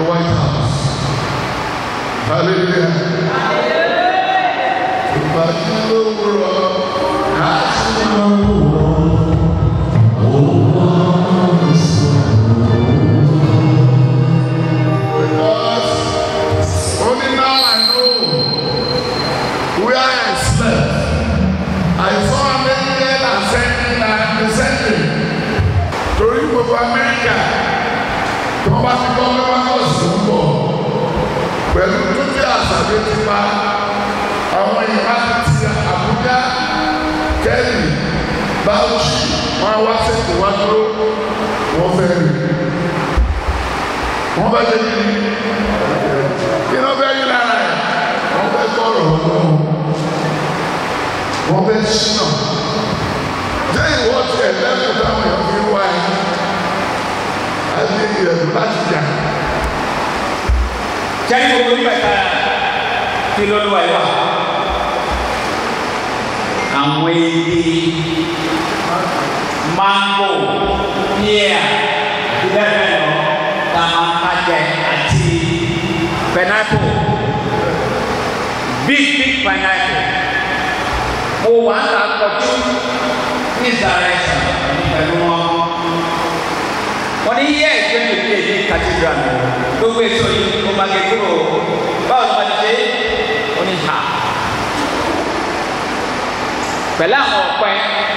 White House. Hallelujah. Ìbàdí ló wúrọ̀, àti ló wúrọ̀. Because only now I know where I slept. I saw an angel ascending and descending. Torí gbogbo Amẹ́ríkà tí wọ́n bá ti gbọ́ pé wọ́n kọ̀ sí ń bọ̀. Pẹ̀lú túnjí àṣàbí ti pa àwọn ìyá ti ti Àbújá Kẹ́lì Bauchi wọ́n wá sèkò wá dúró wọ́n fẹ́ rí. Wọ́n bá jẹ́ kí ni kí ló fẹ́ yí lára ẹ̀ wọ́n fẹ́ gbọ́rọ̀ ọlọ́run wọ́n fẹ́ ṣínà jẹ́ ìwọ́ ti ẹ̀ lẹ́kùn táwọn èèyàn fi wá ẹ̀ àti ìrẹ̀lú láti jà Jadi gbogbo nígbà tá kí lọ́lọ́wà yìí wà. Àwọn ebi mango píà bíbẹ́rẹ̀ lọ tamakajẹ àti pineapple big big pineapple. Mo wà ń ta kọjú ní ìdárayẹsà pẹ̀lú wọn. Wọ́n ní yẹ́ ìgbẹ́ mi bí èdè cathedral mi. Gbogbo èso yìí mo máa gé kúrò. Báwo ni wọ́n ti ṣe? Ó ní ha. Pẹ̀lú àwọn ọ̀pẹ.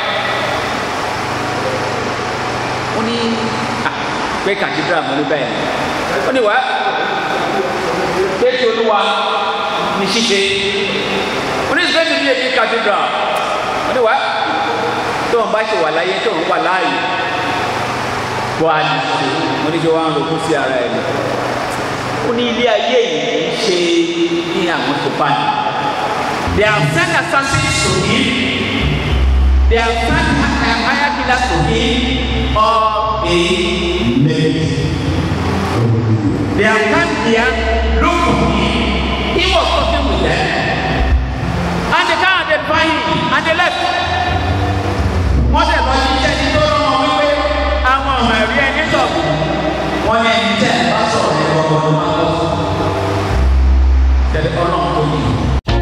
Ó ní à pé cathedral mo ní bẹ́ẹ̀. Ó ní wá pé tí olúwa ní ṣíṣe. Ó ní ìgbẹ́ mi bí èdè cathedral. Ó ní wá tóun bá ṣe wà láyé tóun wà láàyè bọ́ àdìsí mo ní kí wọ́n á lòkú sí ara ẹ̀ lọ. ó ní ilé ayé yìí ń ṣe ní àwọn tó bá ní. they have sent assassins to him they have sent a higher killer to him or a mate. they have come here look for him he was talking with them and they can't identify him and they left wọ́n tẹ̀ lọ sí iṣẹ́ ní tó rán wọn wípé àwọn ọmọ ẹ̀rí ẹni sọ̀rọ̀ wọ́n ní ẹni tẹ̀ bá sọ̀rọ̀ ní ọgbọ̀n ọdún máa lọ. tẹ̀lé ọlọ́run tó yìí.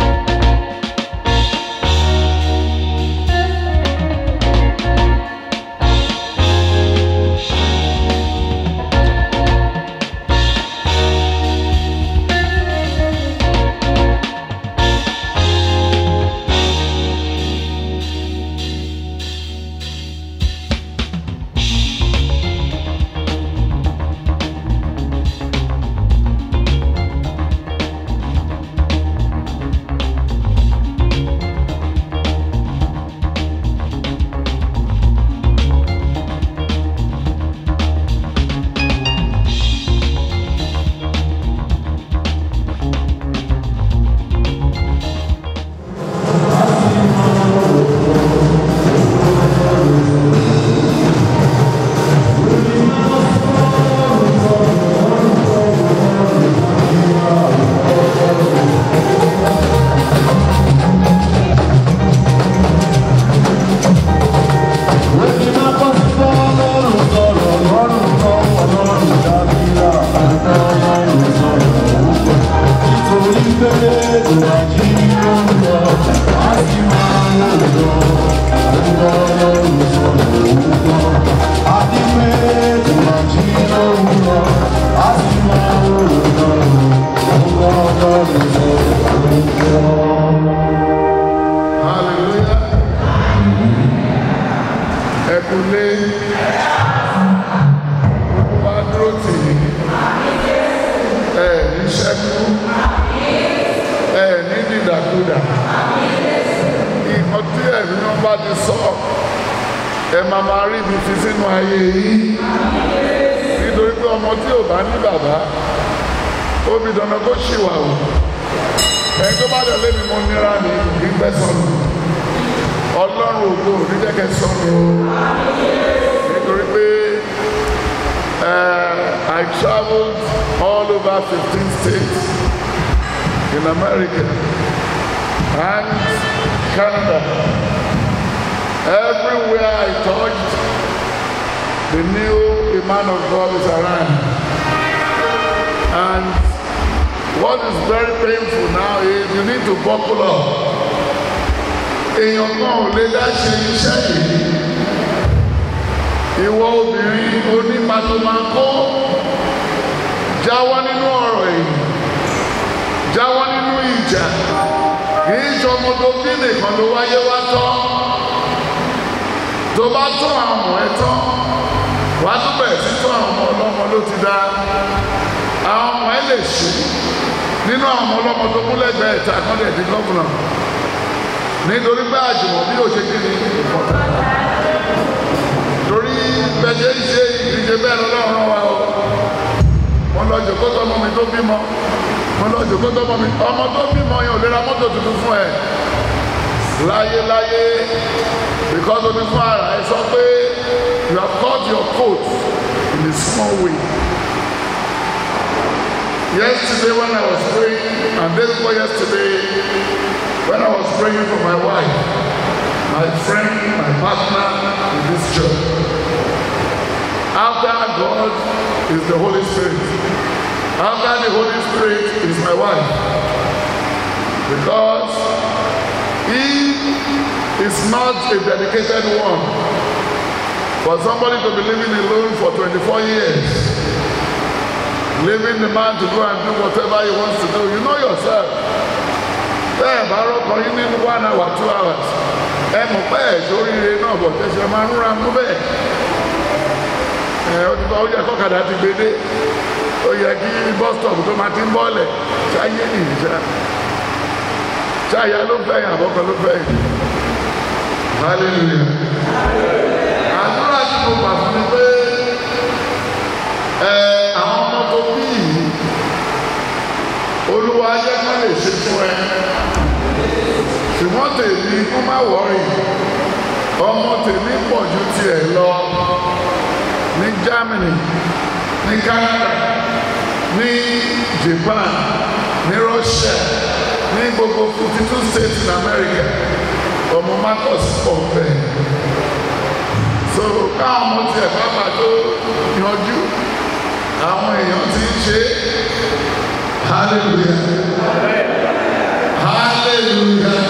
hallelujah ẹkúlé wá dúró tì í ẹ ní ṣẹ́kú ẹ ní dìdàkudà ìkan tí ẹ̀mí náà bá ti sọ ẹ máa máa rí ibi fi sínú ayé yìí nítorí pé ọmọ tí ò bá ní bàbá ó fi dandan kó ṣìwà o ẹni tó bá dẹ̀ lémi mo níra ní ìgbẹ́ sọnù ọlọ́run ògo oníjẹ́kẹ́ sọnù o nítorí pé uh, I travelled all over fifteen states in America and Canada everywhere I touched they knew the man of God is around to buckle up èèyàn kan ò lè dá ṣe iṣẹ́ yìí ìwọ obìnrin onímàtòmákó jáwọ́ nínú ọ̀rọ̀ èyí jáwọ́ nínú ìjà kìí ṣọmọdé bí nìkan ló wáyé wá tọ́ tó bá tọ́ àwọn ọmọ ẹ tán wàá tún bẹ̀rẹ̀ sí tọ́ àwọn ọmọ ọlọ́mọ ló ti dá àwọn ọmọ ẹ lè ṣe nínú àwọn ọmọ ọlọ́mọ tó kún lẹ́gbẹ̀ẹ́ ìta kan lè di gọ́vùnà nítorí pé àjùmọ̀ bí ó ṣe kí ni ìfọ̀tà torí bẹ́ẹ̀ ṣe ìdíje bẹ́ẹ̀ lọ́lọ́run wa o wọ́n lọ jòkó tọmọ mi tó bímọ wọ́n lọ jòkó tọmọ mi ọmọ tó bímọ yẹn ò lè ra mọ́tò tuntun fún ẹ láyé láyé because omi fún ara ẹ sọ pé you have cut your coat in a small way yesterday when I was praying and day before yesterday when I was praying for my wife my friend my partner in this church after God is the Holy Spirit. After the Holy Spirit is my wife. Because he is not a dedicated one. For somebody to be living alone for 24 years, leaving the man to go and do whatever he wants to do, you know yourself. Bẹ́ẹ̀ bá rọ́kọ̀ yín nínú one hour, two hours. Ẹ mọ̀ pé ẹ̀ sóríire náà bọ̀ tẹ̀sẹ̀ máa ń ra mú bẹ́ẹ̀ ẹ ó ti bá ó yẹ kọ́kadà ti gbé dé ó yẹ kí bus stop tó máa ti ń bọ́ọ̀lẹ̀ ṣáyé nìyí ṣá ṣáyà ló fẹ́ yàn àbọ̀kọ ló fẹ́ yàn hallelujah àdúrà tí mo gbà fún mi pé ẹ àwọn ọmọ tó bí yìí olúwa ayé má lè ṣe fún ẹ ṣùgbọ́n tèmi kó má wọ̀rì ọmọ tèmi pọ̀ ju tiẹ̀ lọ ní Germany ní Canada ní Japan ní Russia ní gbogbo fifty two states in America ọmọ Marcus pọ̀ bẹ́ẹ̀ so káwọn ọmọ tiẹ̀ pápá tó yanjú àwọn èèyàn ti ń ṣe hallelujah hallelujah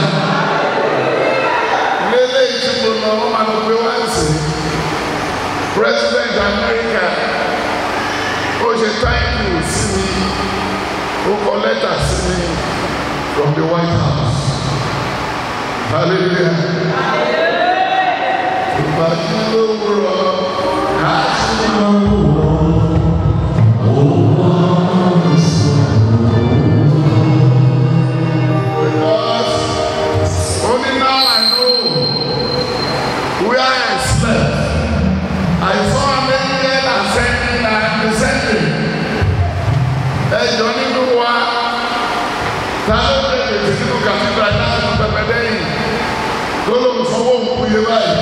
lélẹ́yìí tí mo lọ wọ́n máa lọ gbé wá sí i president america ó ṣe thank you sí mi ó kọ lẹ́tà sí mi from the white house hallelujah ìbàdí ló wúrọ àti because only now I know where I slept. I saw an angel ascending and descending. Ẹjọ́ nínú wa ta ló lè tètè nínú kàtìgbà láti mú pẹpẹ lẹ́yìn tó lóun sanwó òkú yé báyìí.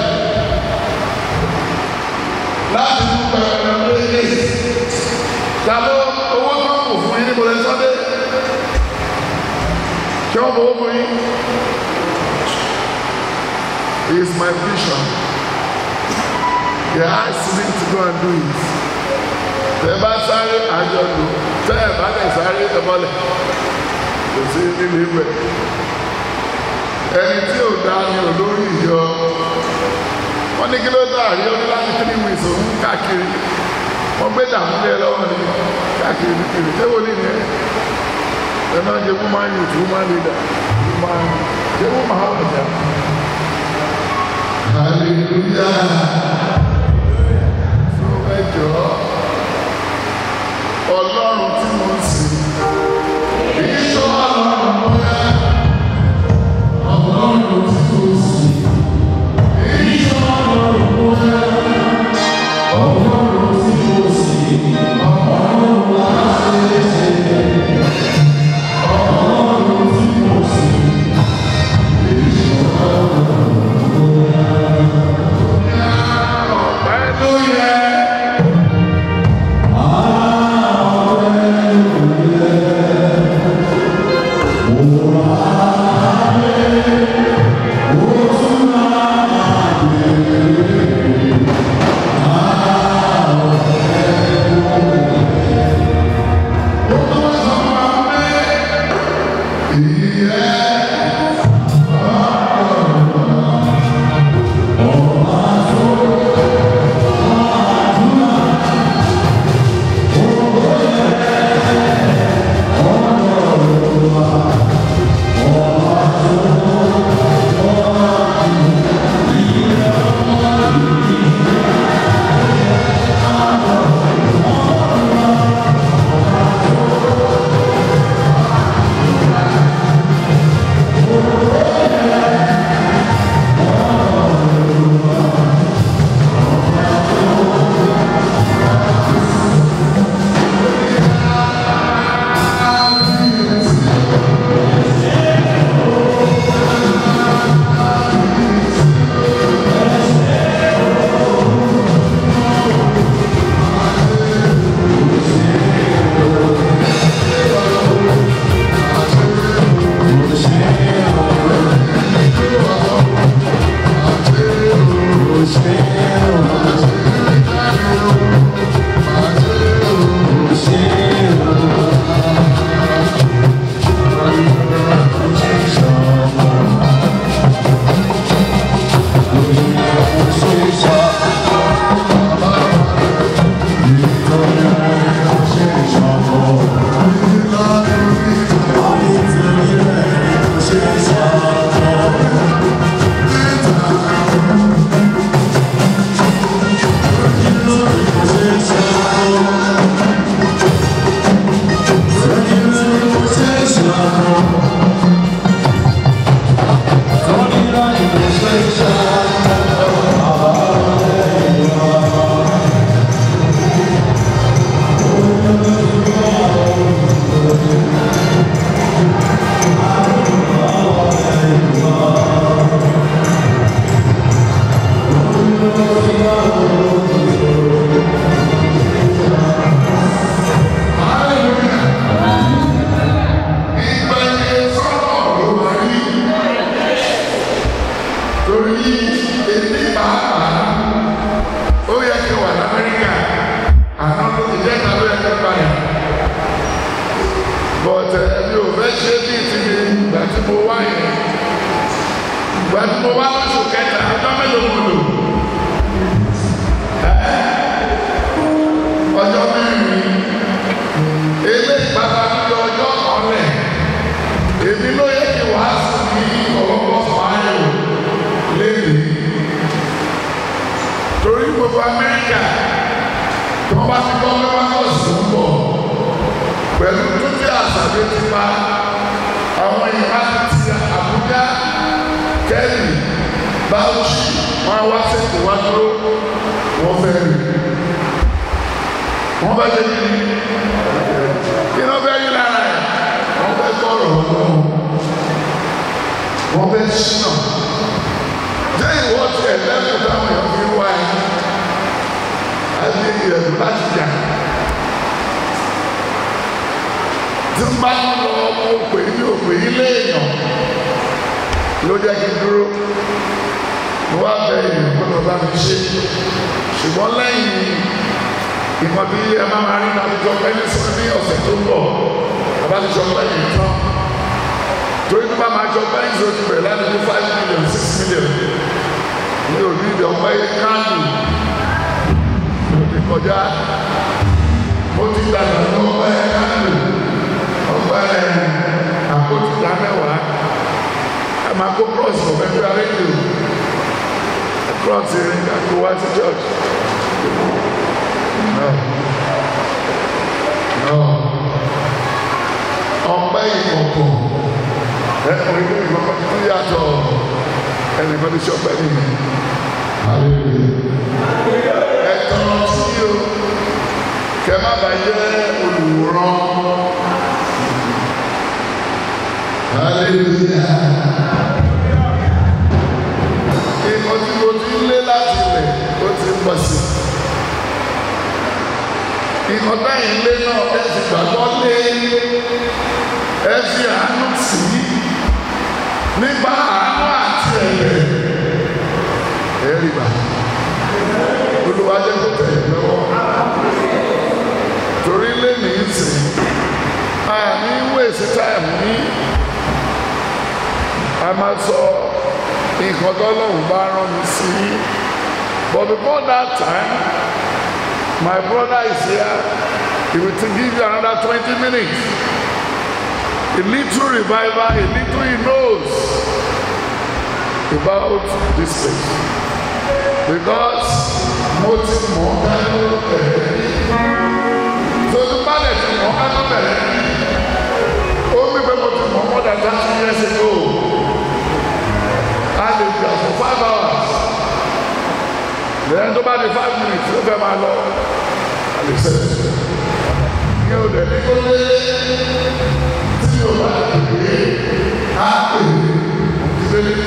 Láti mú pẹpẹ lẹ́yìn ta ló owó tó ń kù fún yín níbo lẹ sọ́dé. Ṣé wọ́n fowó fún yín? He is my vision. He asked me to go and do it. Tẹ bá sáré àjọ lò, tẹ ẹ bá lè sáré ẹbọlẹ̀, kò sí nílé ìwẹ̀. Ẹni tí ò dá ní olórí ìjọ, wọ́n ní kí ló dá àrí ó ní láti three weeks òun káàkiri. Wọ́n gbé dààmú lé lọ́wọ́ ní káàkiri nìkiri. Ṣé wo ní ni ẹ? Ẹ máa ń jẹ woman youth, woman leader, woman ṣé woman wà jà? Hallelujah ẹjọ́ ọlọ́run tí mo ń sìn ìṣọ́ ọlọ́run bóyá ọlọ́run tí mo ń sìn ìṣọ́ ọlọ́run bóyá ọlọ́run tí mo sìn ọlọ́run láti ṣe ọlọ́run tí mo sìn ìṣọ́ ọlọ́run bóyá ọ̀pẹ́ ló yẹ. ìgbà tí mo wá lóṣù kẹta ọjọ́ mélòó mo lò ọjọ́ mẹ́rin ilé pàtàkì ọjọ́ kan lẹ̀ èmi ló yẹ kí wàá sùn ní ọ̀pọ̀ fàáyò lẹ́yìn torí gbogbo Amẹ́ríkà tí wọ́n bá ti gbọ́ pé wọ́n kọ̀ sùn bọ̀ pẹ̀lú túnjí àṣàbí ti pa àwọn ìhà ti Àbújá kẹ́lì Bauchi wọn wá sẹ́kù wá dúró wọ́n fẹ́ rí wọ́n bá dé bí kí wọ́n fẹ́ rí lára ẹ̀ wọ́n fẹ́ gbọ́rọ̀ ọlọ́run wọ́n fẹ́ ṣínà jẹ́ ìwọ́ ti ẹ̀ lẹ́kùn táwọn èèyàn fi wá ẹ̀ àti ìrẹ̀lú láti jà tí ń bá ń lọ ọmọ òpè ní òpè ilé èèyàn ló jẹ́ kí n dúró mo wá bẹ èèyàn kó lọ bá mi ṣe ṣùgbọ́n lẹ́yìn ìmọ̀ bí ẹ máa máa rí náà jọ pé ní sọ ní ọ̀sẹ̀ tó ń bọ̀ bàbá ti jọ pé yìí tán torí tó bá máa jọ pé yìí tó ti bẹ̀rẹ̀ láti ní five million six million ní òbí ìdè ọ̀pẹ káàdì mo ti kọjá mo ti dàgbà ní ọ̀pẹ káàdì ọ̀pẹ àkótí ìdá mẹ́wàá ẹ máa kó cross ọ̀pẹ tó yàrá èdè cross ìrìn àgbo wá sí church. No. No. Ọpẹ́ ìkọ̀kọ̀ ẹ̀kọ́ ìlú ìkọ̀kọ̀ tó yàtọ̀ ẹnìkan tó ṣọpẹ́ nìyí. Ẹ̀tọ́ sí o kẹ́ má bàa jẹ́ olùwòrán. Ìmọ̀ tí mo ti ń lé láti ilẹ̀ ó ti ń bọ̀ sí i ìkọ̀tà ilé náà ẹ ti gbàgbọ́ lé ẹ fi àánú tì í nípa àánú àti ẹ̀rẹ̀ ẹ rí bá olùwájẹ́ kò tẹ̀ lọ́wọ́ torí lé ní ìsìn àní wéèsì táìmù ní a máa sọ nǹkan tọ́lọ́hùn bá rán mi sí but before that time. My brother is here. He will give you another 20 minutes. A little revival, a little he knows about this place. Because most more So the man is more Only people more than 30 years ago. I lived there for five hours lẹ́yìn tó bá di five minutes ló fẹ́ máa lọ àlè sẹ́yìn ní o dẹ̀ ní kó lé tí o bá dìde á pè é òkúté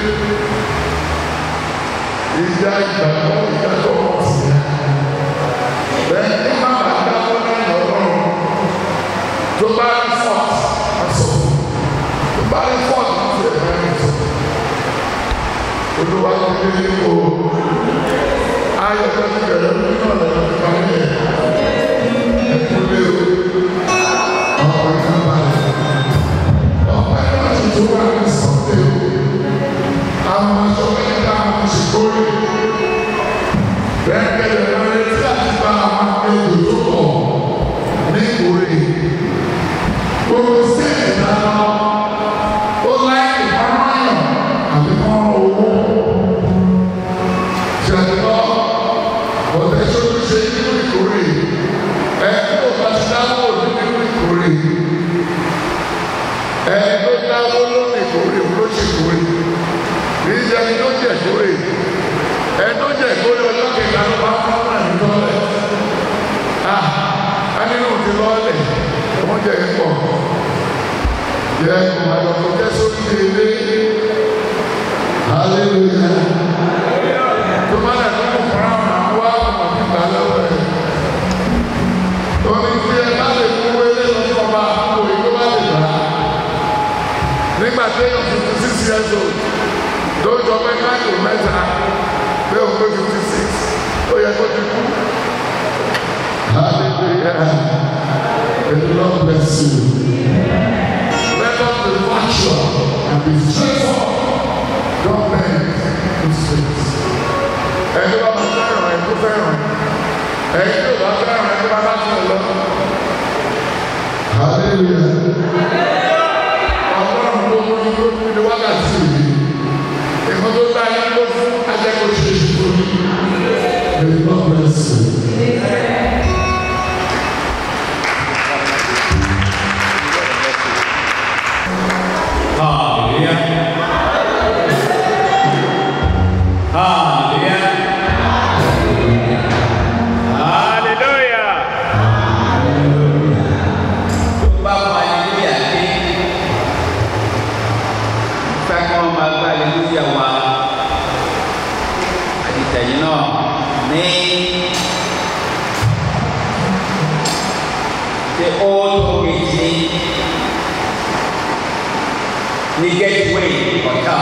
ìjà ìgbàgbọ́ ìjà tó wọ̀ sí i lẹ́yìn tó bá bá dáwọ́ lẹ́yìn ọlọ́run tó bá rí fọ́ọ̀t aṣọ tó bá rí fọ́ọ̀t láti ẹ̀ bá rí sọ olúwa tó dé ní o ayọ̀ tó ti bẹ̀rẹ̀ ní ọ̀rọ̀ tó ti parí ẹ̀ ẹ̀kúlé o ọ̀pọ̀ ìka balẹ̀ ọ̀pọ̀ ìka tuntun wà ní sọ̀tẹ̀ o àwọn aṣọ mẹ́ta àwọn ṣèkórè bẹ́ẹ̀ kẹ́lẹ́ lọ́rẹ́ tí a ti bá àwọn akéwì tó pọ̀ ní ìkórè gbogbo sí ẹ̀dá ó láì ìfọ̀rọ̀yàn àti fọ́nrán owó ṣẹlẹ̀ ọ̀tẹ̀ sọ́dún ṣe nínú ìkórè ẹ̀ tó bá ti dáwọ́ òdú nínú ìkórè ẹ̀ tó dáwọ́ lónìí ìkórè ló ṣe ìkórè kì í ṣe ẹni tó jẹ ìkórè ẹ̀ tó jẹ ìkórè ọjọ́ kẹta ló bá fún ọmọ ẹ̀mí tọ́lẹ̀ ah anínú ti lọ́ọ̀lẹ̀ wọ́n jẹ ìpọ̀ yẹ ìmọ̀lẹ́ tó jẹ́ sórí ilé hallelujah tó bá lẹ̀ tó kò fara hàn wá ọmọ nígbà lọ́wọ́ ẹ̀ tóní tí ẹ bá lè mú wọlé lọ sí ọba àpò yìí tó bá lè gbà á nígbà tí èèyàn fifty six years old tó jọ pé káàkiri mẹ́ta pé òun pé fifty six ó yẹ kó ti kú. hallelujah may the lord bless you let us be virtual and be straightforward don't bend. ẹ̀yin tó bá fẹ́ràn ẹ̀ tó bá bá tún lọ. Hallelujah. ọlọ́run ló mú ní ló fún ní wákàtí yìí ìkan tó dá yín ló fún ajẹ́kọ̀ọ́ ṣe é ṣùgbọ́n ní. May God bless you. Hallelujah. Hallelujah. Hallelujah. Tó bá mọ aleluya dé, fẹ́ kọ́ máa gba aleluya wa. Àdìtẹ̀yìn náà ní the old origin ní gateway hotel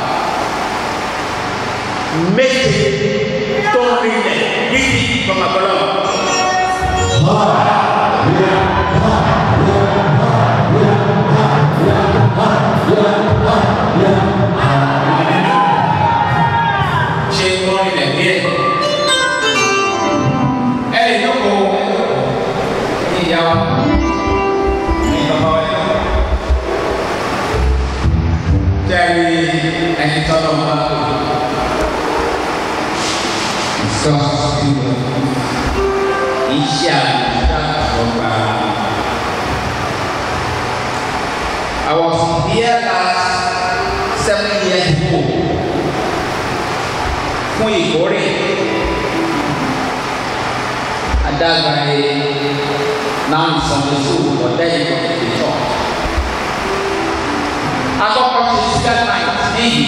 méje tó ń rinlẹ̀ yíyí tọmọbọlọ. ṣé wọ́n rinlẹ̀ díẹ̀ ẹ lè lóko ní ìyá wa ní bàbá wa yẹn. Dari ẹni tọ́lọ̀ ń bá tó. Ìsọ́sí iṣẹ́ àgbàgbà. I was here last seven years ago fún ìkórè. Adágbàre náà ń sọ̀rọ̀ sóò ọ̀dẹ́yìn ọ̀dẹ́yìn church akọkọ ṣe sugar night níyì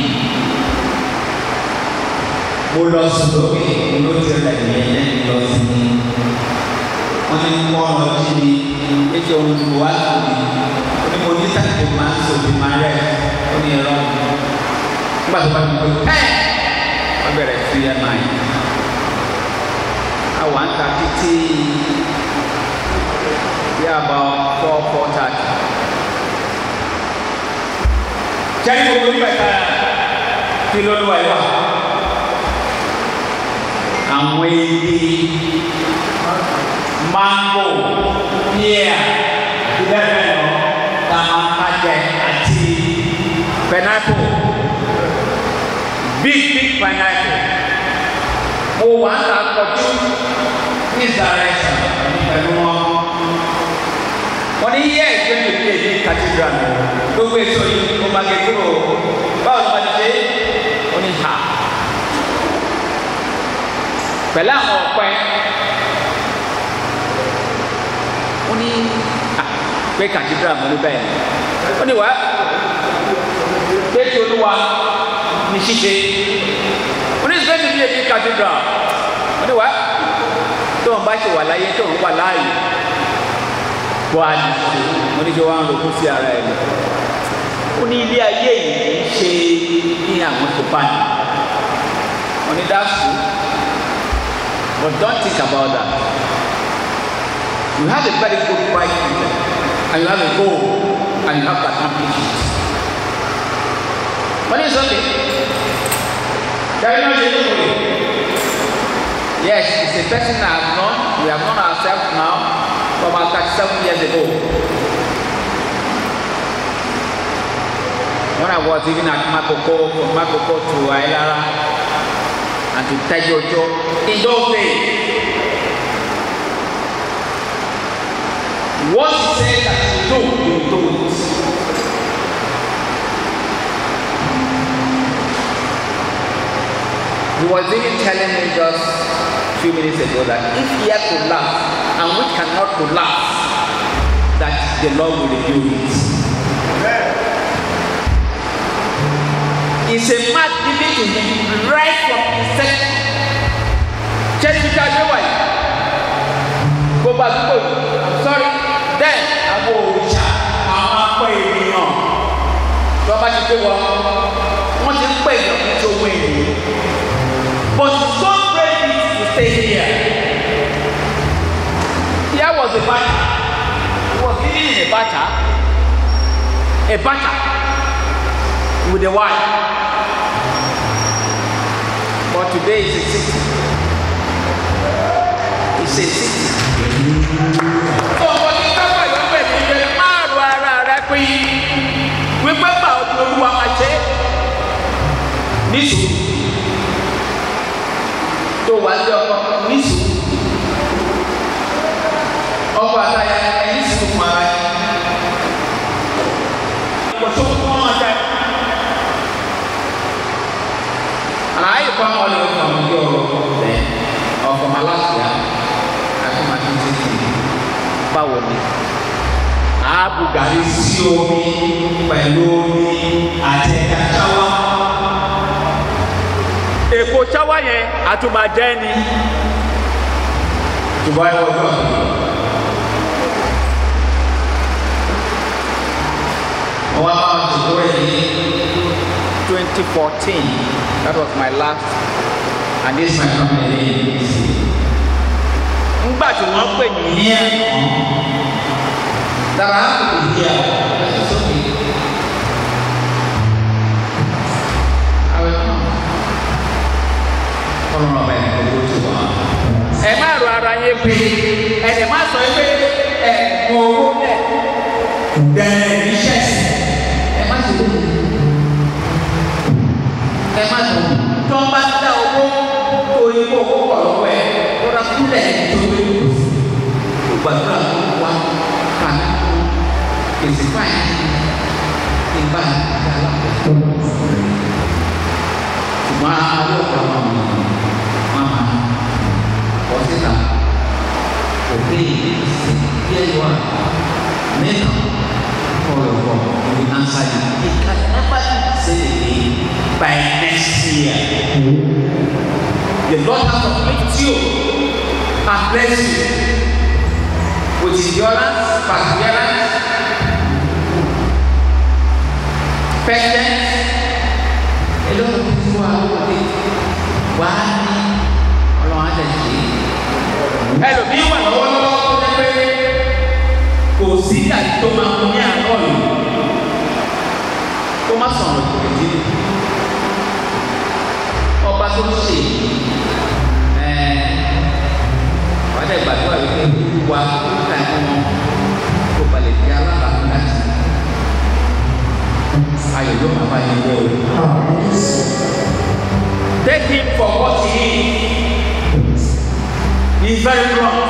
mo lọ sùn lókè ló ti rẹ̀ ní ẹ̀yẹ́ lọ sí ní wọ́n ní kọ́ ọ lọ jí mi ètò ohun tó wá sùn mi ó ní mo ní sàkè máa ń sòbí máa rẹ̀ ó ní ẹ̀rọ nígbà tó bá mi pé pẹ́ẹ́ wọ́n bẹ̀rẹ̀ sí ẹ̀ náà yìí àwọn àǹtà títí yà bá four four thirty cari gbogbo nígbà tá kí ló lọ ẹ wá àwọn ebi mango píà bẹ́ẹ̀ lọ tamakajẹ àti pineapple big big pineapple mo wà ń ta kọjú ní ìsàlẹ̀ pẹ̀lú wọn wọ́n ní yẹ́ ẹ̀jẹ̀ tó bí èdè cathedral gbogbo èso yìí mo máa gé kúrò báwo ni wọ́n ti ṣe ó ní ha pẹ̀lú àwọn ọ̀pẹ ó ní à pé cathedral mo ní bẹ́ẹ̀ ó ní wá pé tí olúwa ní ṣíṣe ó ní sẹ́yìn tó bí èdè cathedral ó ní wá tó ń bá ṣe wà láyé tó ń wà láàyè bọ́ àdìsí mo ní kí wọ́n á lò kó sí ara ẹ̀ lọ. ó ní ilé ayé yìí ń ṣe ní àwọn tó bá ní. wọ́n ní that's true but don't think about that. you have a very good bright future and you have a goal and you have to accomplish it. wọ́n ní sọ́kè kẹ́rin náà ṣe lóko rẹ̀. yes it's a person I have known we have known ourselves now for about 37 years ago. When I was even at Makoko, from Makoko to Ailara and to Tejojo, in those days, what he said that you do, you do it. He was even telling me just a few minutes ago that if here could laugh and we cannot collapse, that the Lord will reveal it. It's a mad given to him right from inception. Church Peter Adewai, go back to go. Sorry, then àwọn òrìṣà àwọn akọ ènìyàn tí wọ́n bá ti gbé wọn, wọ́n ti ń pè èèyàn ní tó wé ènìyàn. But it's so great to stay here. Here was a battle. He was living in a battle. A battle with a wife. But today is a city. ṣe sixty. ọ̀pọ̀ ní kápá ìwọ́pẹ̀ ní ilé márùn ara rẹ pín wípé bá ọdún olúwa máa ṣe níṣù tó wà ní ọkọ níṣù ọkọ àtàyà ẹ̀yìn sì fún ara yẹn. kò tó kọ́ ọ́n dá. àlàyé kọ́ ọ́n lè fún ọmọdé ọ̀rọ̀ ẹ̀ ọkọ̀ máa láti yá àti máa ti ti tì báwo ni. ààbò gàrí sí omi pẹ̀lú omi àtẹ̀ká ṣáwá. èkó ṣáwá yẹn àtúmọ̀jẹ́ ni ṣùgbọ́n ẹ wọ́n gbọ́. wọ́n á máa ti kúrò yìí. 2014 that was my last and this my family. ngbà tí wọ́n pè ní Here, that I have to be here. That's okay. I will come. Ọlọ́run ọba ẹni gbogbo tó wà. ẹ má ro ara yẹn pé ẹ dẹ̀ má sọ pé ẹ mọ owó lẹ̀ Bẹ̀rẹ̀ iṣẹ́ sí. Ẹ má ṣe lóyún. Ẹ má lọ. Tí wọ́n bá dá owó tó yẹ kó owó pọ̀ lọ́wọ́ ẹ̀, ó rà kúlẹ̀ tó wé lò. Gbàdúrà tó wá kàná èsì báyìí kí n bá ìdá alákòóso. Ṣùgbọ́n àwọn ọ̀gá wọn mọ̀ máma kọ́ síta. Òbí ìsìn bí ẹ wà nínú ọ̀rọ̀ bọ̀ we answer you. He can never say again by next year. The Lord has uplift you and bless you with endurance, perseverance, patience. Ẹlọ́run ti fún wa lóde. Wà á ní ọlọ́run á tẹ̀ ṣe. Ẹlòmíì wà lọ́wọ́lọ́wọ́ tó jẹ́ pé kò sí àti tó máa mú ní àárọ̀ yìí kó má sọ̀rọ̀ ìdílé ọba tó ń ṣe wà á dẹ̀ gbàdúrà wípé wà á ká ẹ̀kọ́ wọn kó balẹ̀ di alábàámu láti ayọ̀ yóò máa bá yẹn wọ̀ o. take him for what he is he is very blunt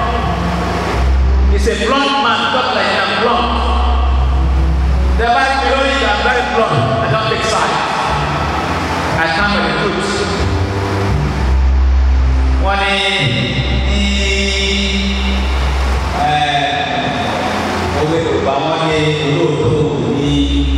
he is a blunt man talk like i am blunt the bible tell me i am very blunt i don take side i stand by the truth wọ́n ní ní òwe yorùbá wọ́n ní olóòótọ́ ní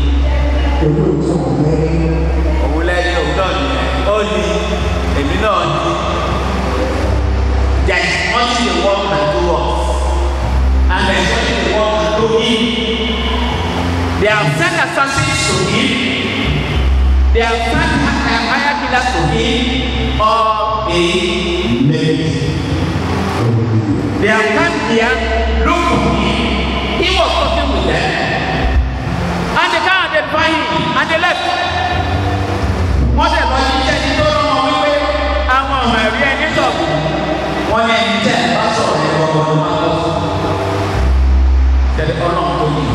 òun lẹ́yìn òwúrọ̀ nìyẹn ó ní èmi náà ní there is nothing the world can do us and there is nothing the world can do him they have sent assassins to him they have sent higher killers to him or a mate. they have come here look for him he was talking with them and they can't identify him and they left wọ́n dẹ̀ lọ sí iṣẹ́ ní tó rán wọn wípé àwọn ọmọ ẹ̀rí ẹni sọ̀rọ̀ wọ́n ní ẹni tẹ́ ẹ bá sọ̀rọ̀ ẹ gbọ́dọ̀ ló máa lọ fún tẹ̀lé ọlọ́run tó yìí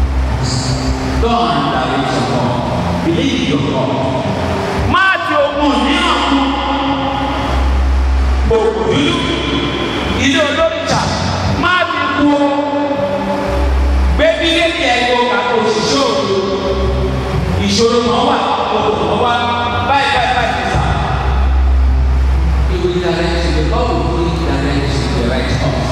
don't direct your God believe your God máa ti ogun mìíràn kú òkú dúdú ilé olóríta máa ti kú o gbé bílíọ̀nù ẹ̀kọ́ àpò òṣìṣẹ́ òdo ìṣòro kan wà òkú kan wà báyìí báyìí báyìí ti sà. he will direct you the Lord will really direct you the right path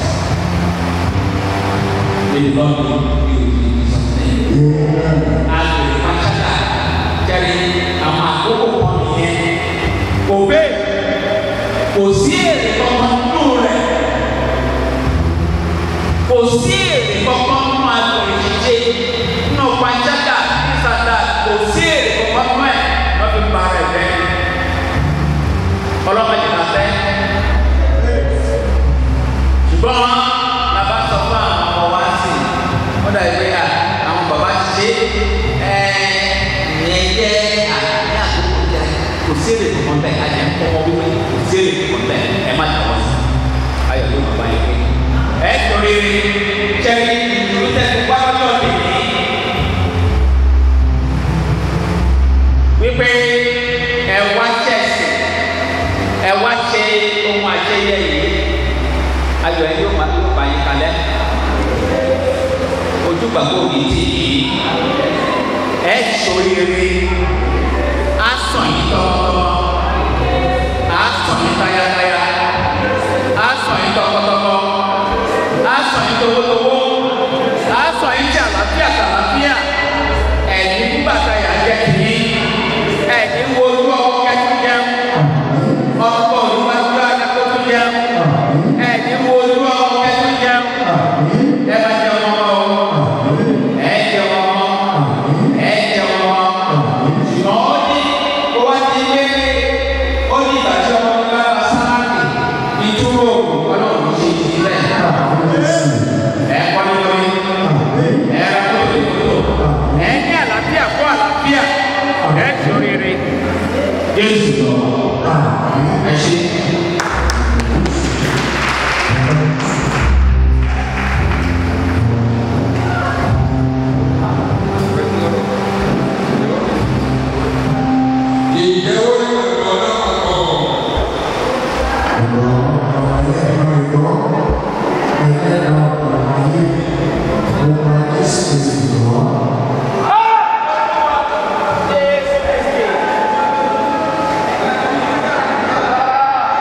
may the Lord be with you in Jesus name àgbèrè pàṣẹ jẹ́rìí àwọn àkókò kan nìyẹn òbẹ́ kò sí èrè kankan nínú rẹ̀ kò sí èrè kankan nínú àgbèrè jíjẹ nínú pàjágà nísàdá kò sí èrè kankan nínú ẹ̀ wọ́n fi ba rẹ̀ jẹ́ ọlọ́mọdé náà fẹ́. ṣùgbọ́n bàbá sọ fún àwọn ọmọ wa sí i wọ́n dàbí pé à, àwọn bàbá ti ṣe é ìyẹn jẹ́ àní àkókò jẹ́ kò sí èrè kankan bẹ́ẹ̀ ajẹ́ ń kọ́ wípé kò sí èrè kankan bẹ́ẹ̀ ẹ má jà wọ́n sí ayọ̀ ló rere ṣẹ́ni ìdúró tẹ́sí wá lọ́jọ́ tèmi wípé ẹ wá ṣẹ̀sìn ẹ wá ṣe ohun àṣeyẹ yìí ayọ̀ ẹ yóò máa yóò bá yín kalẹ̀ ojú gbàgbọ́ òbí tì yìí ẹ ṣoríire á sàn yín tọ́wọ́tọ́wọ́ á sàn yín tayátayá á sàn yín tọkọtọkọ á sàn yín towótowó á sàn yín tí àlàáfíà tàlàáfíà ẹ̀yìn nígbà táyà jẹ́ tìyí ẹ̀yìn wo ojú ọkọ̀ kẹ́tù jẹun ọkọ̀ olúwájú adákọ̀tù jẹun ẹ̀yìn wo ojú ọkọ̀ kẹ́tù jẹun ẹ bá jẹ ọmọ ọmọ ẹ jẹ ọmọ ẹ jẹ ọmọ ṣùgbọ́n ó ní ó wá ti gbé ó ní ìgbà tí ọmọ mi bá bá sáláàdì ìtúrò ọlọ́run ṣe ìdílé ẹ kọ́ ní lórí ẹ rà tó lè tó ẹ ní àlàáfíà kó àlàáfíà ẹ ti oríire Jésù lọ ẹ ṣe. Thank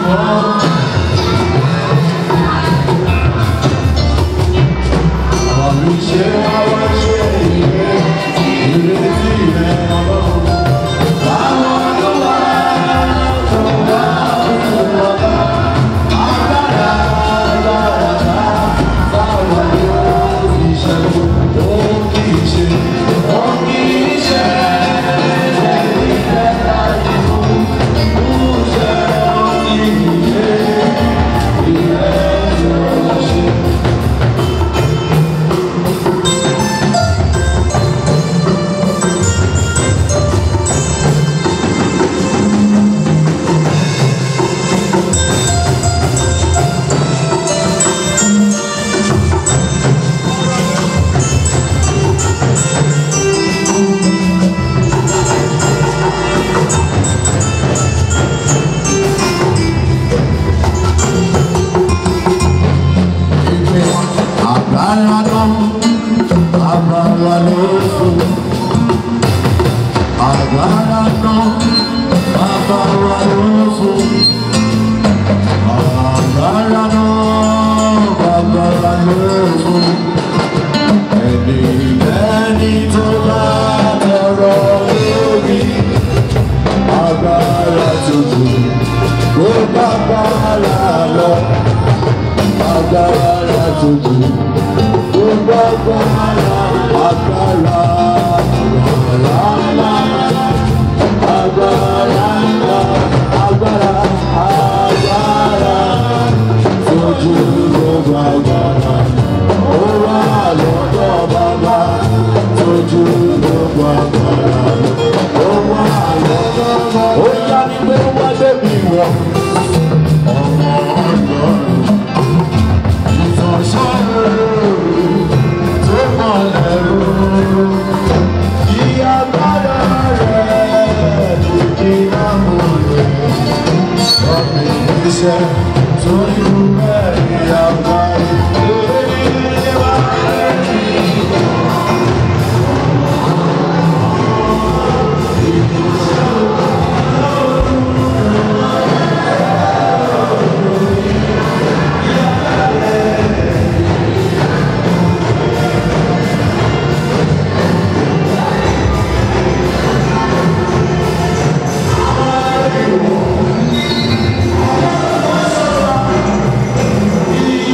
Agbára náà, agbára ló fún. Agbára náà, agbára ló fún. Agbára náà, agbára ló fún. Ẹni ẹni tó bá tọrọ lórí. Agbára tuntun, ó bá bàrà lọ agbára tuntun gbogbo agbára agbára agbára ńlá agbára ńlá agbára agbára tuntun gbogbo agbára ó wà lọ́dọ̀ bàbá tuntun gbogbo agbára ó wà lọ́dọ̀ bàbá ó yá ni pé wá débi wọ̀ ọmọ ọlọ́run. Agbára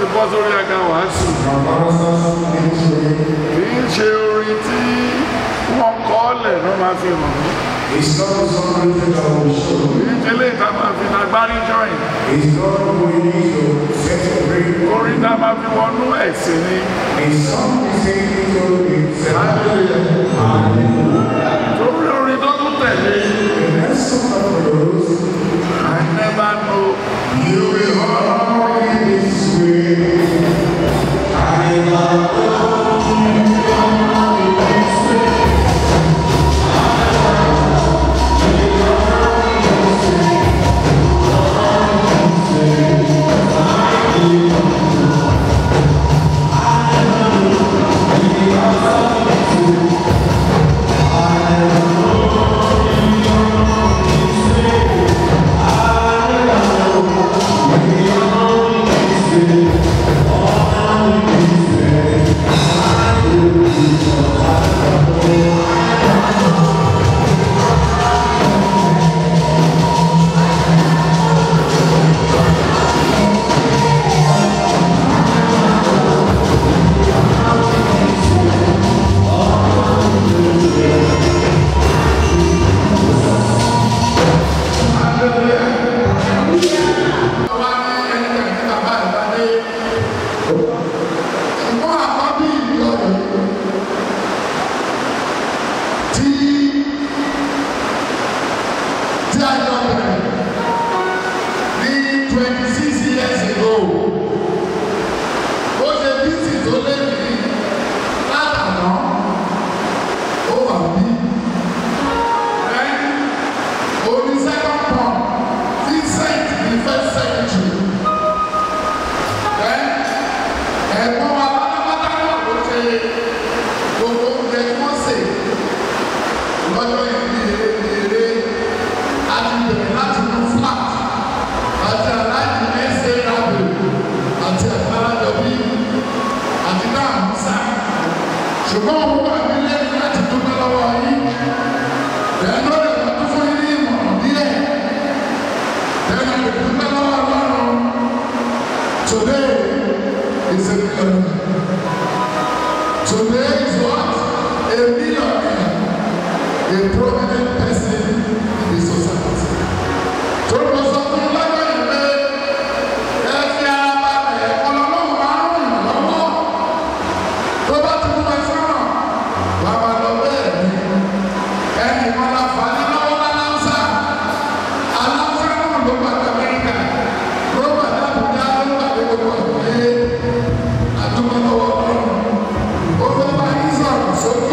bọ́ sórí ẹ̀ka wàásù kì í ṣe orin tí wọ́n kọ́ lẹ̀ ló máa fi hàn mí It's not something that will show. kì í ṣe lè ta máa fi lágbárí join It's not what you need to set a break. orin tá máa fi wọnú ẹ̀sìn ni It's something saying to it's a torí orin tó tún tẹ̀lé The next song of those, I never know you will honor in this way. I love wá ní ẹni tẹ̀lé bàbá rẹ̀ bá dé ṣùgbọ́n àkọ́bí ìlú ọ̀rọ̀ tí tí a jọ bẹ̀rẹ̀ ní twenty six years ago ó ṣe bísí tó lé ní látàná ó wà bí oní second born Vincent the first secretary then ẹ̀gbọ́n wa pátápátá náà ló ṣe gbogbo oúnjẹ tí wọ́n sè lọ́jọ́ ìbí eré àti bẹ̀rẹ̀ láti mú flat àti aláìní ẹsẹ̀ rábẹ̀ àti àgbàlagbà àti náà musa ṣùgbọ́n òun wà nílé láti dúpẹ́ lọ́wọ́ yín ẹ̀ẹ́dọ́ rẹ̀ wọ́n tún fún yín ní ìmọ̀ràn díẹ̀ ẹ̀ẹ́dọ́ rẹ̀ dúpẹ́ lọ́wọ́ ọlọ́run today is a million today is what a millionaire a prominent person in the society tó lọ sọ fún lọ́jọ́ yìí pé ẹ fi ara balẹ̀ ọlọ́run máa ń rìn lọ́wọ́ tó bá ti mú ẹ sọ́nà wàá máa lọ bẹ́ẹ̀ ni ẹnì kan la fà á ní lọ́wọ́ lálánsá alánsá náà ló gbà ní amẹ́ríkà ló gbà ní àbújá ló gbà ní gbogbo àgbáyé àdúgbò lọ́wọ́ ọlọ́run ó fẹ́ bá yín sọ̀rọ̀ sókè.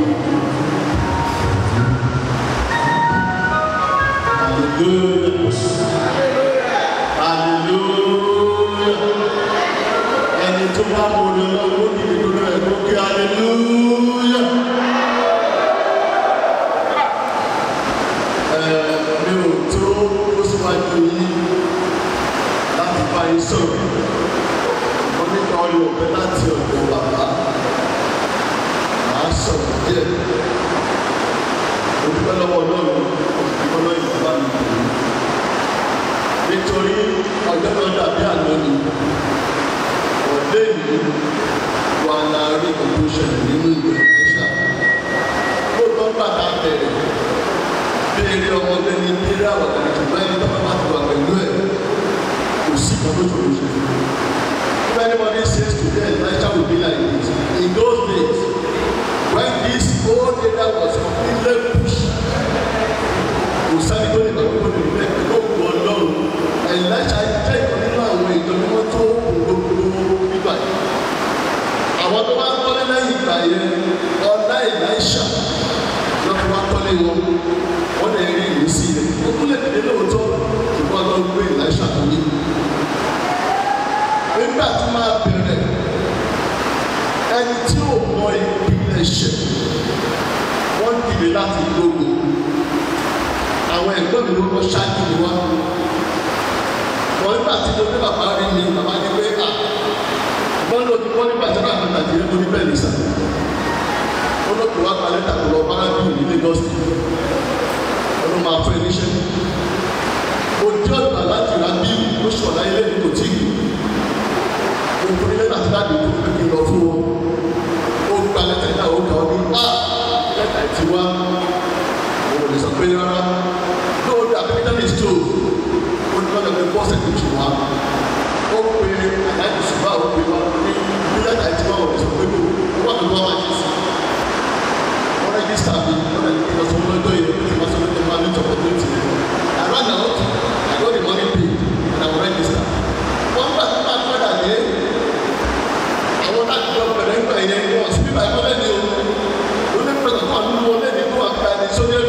Hallelujah. Ẹni tó bá mú ní ọlọ́wọ́ ní ìdúró ẹ̀ kó kí hallelujah. Ẹ mi ò tó ó síwájú yìí láti bá yín sọ̀rọ̀. Mo ní ká ọyọ ọ̀bẹ láti ọ̀dọ̀ bàbá. Màá sọ̀rọ̀ díẹ̀. Mo dúpẹ́ lọ́wọ́ Ọlọ́run, ìgbọ́nà ìjọba mi kò ní nítorí ọjọ́ náà dàbí àná ni ọ̀dẹ́ ìlú wà láàrin ìlú ṣẹlẹ̀ nínú ìwé ẹ̀ṣà lóòótọ́ bàtà bẹ̀rẹ̀ béèrè ọmọdé ní béèrè àwọ̀dà ìjọba ẹni tó bá ti wà pẹ̀lú ẹ̀ kò sí ìkan tó ṣòro ṣe. If anybody says today Elisha will be like this, in those days when this whole area was completely pushed kò sáré tó lè bá gbogbo nínú ẹ̀ ló wù ọlọ́run ẹ̀láṣà jẹ́ ìkan nínú àwọn ìjọ mímọ́ tó kù gbogbo nígbà yìí. àwọn tó bá ń kọ́lé lẹ́yìn ìgbà yẹn ọ̀la ẹ̀láṣà lọ́kọ̀ wá kọ́lé wọn wọ́n lè rí ìlú sí i ó tún lè dìde lóòótọ́ ṣùgbọ́n lọ gbé ẹ̀láṣà tó yé. nígbà tí máa bẹ̀rẹ̀ ẹni tí ò mọ ìpínlẹ̀ ṣẹ̀ wọ́n dìde láti gbógun àwọn ẹ̀gbọ́n mi ló kọ́ ṣáájú mi wá. Wọ́n nígbà tí mo ní bàbá rí mi, bàbá ní pé à wọ́n lò ní wọ́n nígbà tí wọ́n àgbàgbà jẹ́ mo ní bẹ́ẹ̀ nìsà. Ó ló kó wá pa lẹ́tà tó lọ bára bí ní Lagos State. Wọ́n ló máa fẹ́ níṣẹ́. Mo jẹ́ ọ̀gbà láti ra bí ó ṣọ̀lá ilé mi kò tí kù. nítorí lẹ́tà tí láti tó pé kí n lọ fún wọn ó gba lẹ́tà yìí náà ó kà ó ní á lẹ́tà yìí ti wá mo lè sọ pé rárá lóòótọ́ àbẹ́kẹ́tẹ́ lè tó ó ní lọ́dọ̀ pé bọ́ọ̀sì tó tù wá ó pe àdáyé ṣùgbọ́n àwọn òpè wá ní bí lẹ́tà yìí ti wá wọ̀ lè sọ pé kò ó wà lọ́wọ́ wá jẹ́ sí wọ́n rẹ́gísítà mi wọ́n rẹ̀ kí n lọ sọ fún lọ́jọ́ yìí ó ti máa sọ pé kí n máa ní ìjọba tó ti I ran out I got the money paid and I will register wọ́n gbà tó máa padà dé àwọn láti lọ bẹ̀rẹ̀ nígbà yẹn wọ́n sí bíbá ẹ̀kọ́ lẹ́ni o ó ní pẹ̀lú àwọn àdúgbò lẹ́ni tó wà ká ẹni sódẹ́rù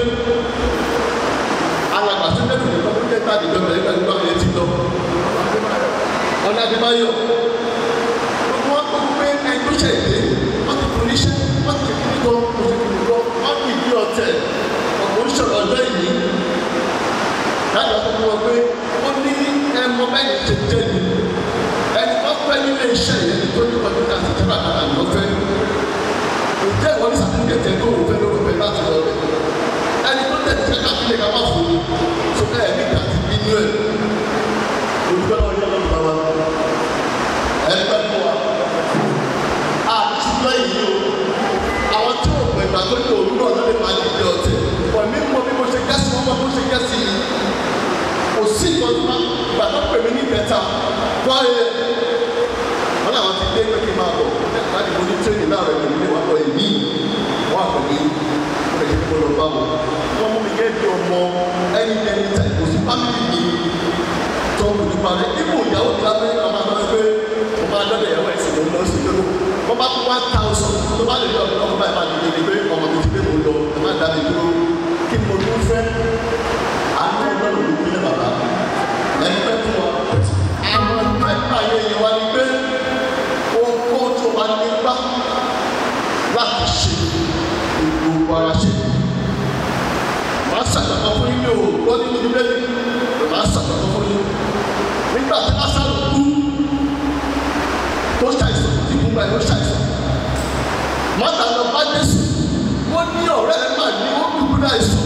alàgbà sódẹ́rù nìkan ló jẹ́ káàdì lọ bẹ̀rẹ̀ nígbà yẹn ti lọ ọ̀nà àdìbáyọ̀ gbogbo wọn kó pé ẹni tó ṣe ìdè wọ́n ti fún iṣẹ́ wọ́n ti kí ní gan kò sí kí ní gan wọ́n kì í bí ọ̀tẹ̀ ọ̀pọ̀ ń ṣọ̀rọ̀ ọjọ́ ìní láti ọkọ̀ fún wọn pé ó ní ẹmọ bẹ́ẹ̀ ṣe jẹ́ ni ẹni tó fẹ́ nílé iṣẹ́ yẹn tó ní kọ̀ǹpútà àti tẹ́lá kan àná fẹ́ ǹjẹ́ ìwọ ní sàtúnkẹ̀tẹ̀ tó wù fẹ́ lórí fẹ́ láti lọ rẹ̀ ẹni tó tẹ̀ tẹ́ ká kílẹ̀ ká má fún mi tó ká ẹ̀mí ká ti bínú ẹ̀ olùkọ́ náà yẹ lọ́dún bàbá ẹgbẹ́ fún wa àtúntò yìí o àwọn tí ò pè gbà tó ní òwúrọ̀ ló lè máa ní ìdí ọ̀tẹ̀ pọ̀ mí mọ bí mo ṣe gẹ́sì wọn mọ bí mo ṣe gẹ́sì yìí kò sí ìtọ́júmọ́ gbà tó pè mí ní ìbẹ́ta wáyé wọn làwọn ti dé pé kí n máa bọ̀ láti mo ní tírénì láàrọ̀ ẹ̀mí ní wọn lọ èmi wọn àpò mi wọn lè ṣe kí mo lọ bá wọn wọn mú mi gẹ́gẹ́ bí ọmọ ẹni ẹni tẹ̀ kò sí fámìlì mi tó kù nípa rẹ̀ ibù ìyàwó ti lábẹ́ ọmọ àgbà pé mo máa dọ́dọ̀ ìyàwó ẹ̀sìn ló ń lọ sí lóko wọ́n bá kú one thousand tó bá lè lọ ọmọ báyìí máa dìde ní pé ọmọ mi ti pé mo lọ ẹ má dá mi dúró kí ni mo tún fẹ́ àánú ọlọ́run ló kí ní bàbá ẹni pẹ́ fún wa àwọn mẹ́ta yẹn yẹn wá ní pé ohun tó wà nígbà láti ṣe gbogbo ara ṣe màá ṣàtàkọ́ fún yín ní o wọ́n ní mo ti bẹ́ẹ̀ màá ṣàtàkọ́ fún yín nígbà tí lásán kú tó ṣàìsàn ìkú gba ìlú ṣàìsàn mọ́tà lọ bá jésù wọ́n ní ọ̀rẹ́ ẹ̀ máa ní wọ́n dùkú náà sùn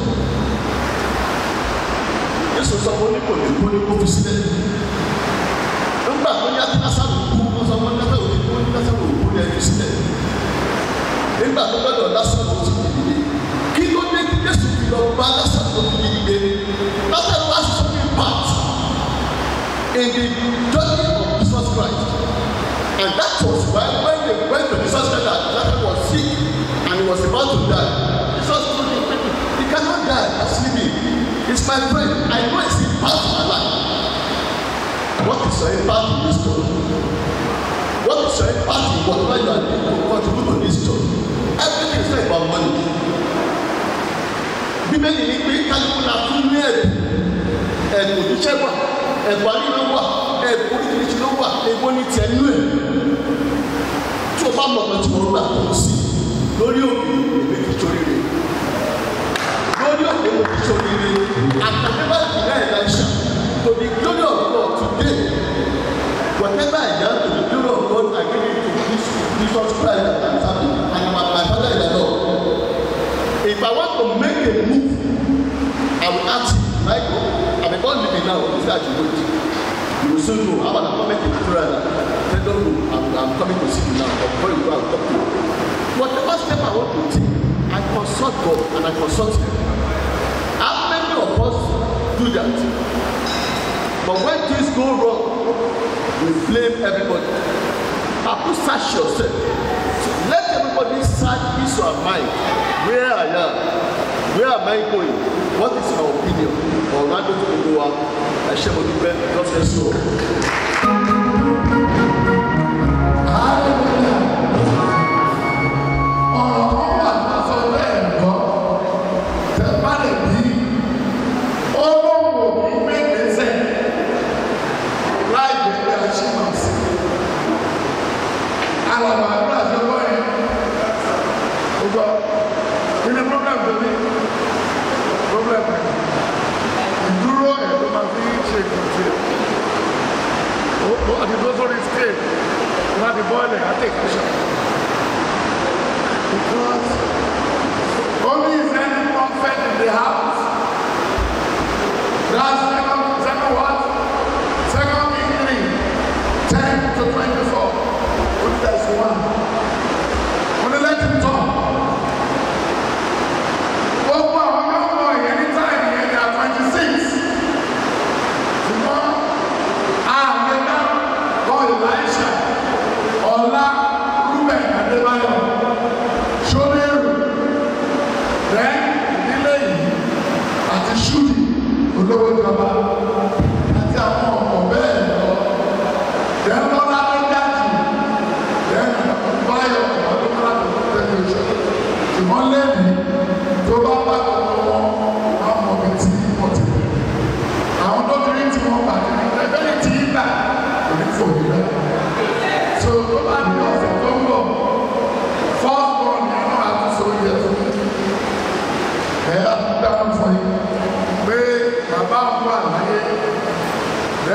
jésù sọ fún oníkò ní kó ní kó fi sílẹ̀ nígbà tó yá tí lásán kú wọ́n sọ fún lásán òní kó ní lásán òní kó ní ẹ̀ fi sílẹ̀ nígbà tó gbọ́dọ̀ lásán òní ti dìde kí ló dé kí jésù fi lọ bá lásán òní dìde lásán wá sọ fún part in the journey of Jesus Christ. And that was why when they went to Jesus Christ that Lazarus was sick and he was about to die, Jesus told him, he cannot die, I'm sleeping. He's my friend. I know it's impact in my life. What is your impact in this story? What is your impact in whatever you are doing to contribute to this story? Everything is not about money. Bíbélì ní pé kálukú la fún ní ẹ̀bùn ẹ̀bùn òṣìṣẹ́ wà ẹ̀bùn àríwá wà ẹ̀bùn oríṣiríṣi ló wà èwo ní tiẹ̀ nú ẹ̀ tí o bá mọ̀ pé tí mo gbà tó sí lórí òkè èmi kì í sórí rẹ̀ lórí òkè mo kì í sórí rẹ̀ àtàkùnbá ìpínlẹ̀ ẹ̀dáṣà to the glory of God today whatever I am to the glory of God I give it to this Jesus Christ and my family and my my father in the Lord if I want to make a move I will ask him Michael I'm about living now is that you wait you will soon know how about I make a prayer now tell them no I'm I'm coming to see you now but before you go I will talk to you whatever step I want to take I consult God and I consult him how many of us do that but when things go wrong we blame everybody Papa search yourself so let everybody search his or her mind where I am where am I going what is my opinion ọ̀rọ̀ adó tó gbogbo wa ẹ ṣe mo dúpẹ́ God bless you all. ọ̀rọ̀ kan wà tó sọ bẹ́ẹ̀ gbọ́ tẹ bá lè bí olówó ní gbẹgbẹsẹ láì gbẹgbẹ achievements alàgbà àdúrà tó gbọ́ yẹn ó gbọ́ kí ni problem tó ní problem ìdúró ẹ̀ ló máa fi ṣe ìkùntì ó àti tó sórí scale wọ́n á ti bọ́ọ̀lù ẹ̀ á take action. Because only is any prophet in the house. That's second, second what? Second King 3, 10 to 25.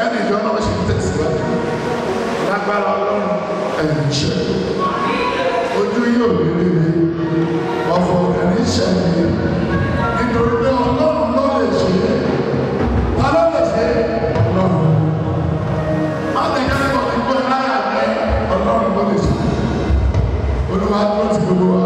bẹ́ẹ̀ ni ìjọ náà ṣe ń tẹ̀síwájú lágbára ọlọ́run ẹ̀yìn ṣẹ́ ojú yóò rí rí mi ọ̀fọ̀ ẹ̀rín ṣẹ́ mi nítorí pé ọlọ́run ló lè ṣe é ta ló lè ṣe é ọlọ́run má tẹ̀kẹ́ lẹ́kọ̀ọ́ ti gbé láyà pé ọlọ́run ló lè ṣe é olúwa tó ti gbogbo wa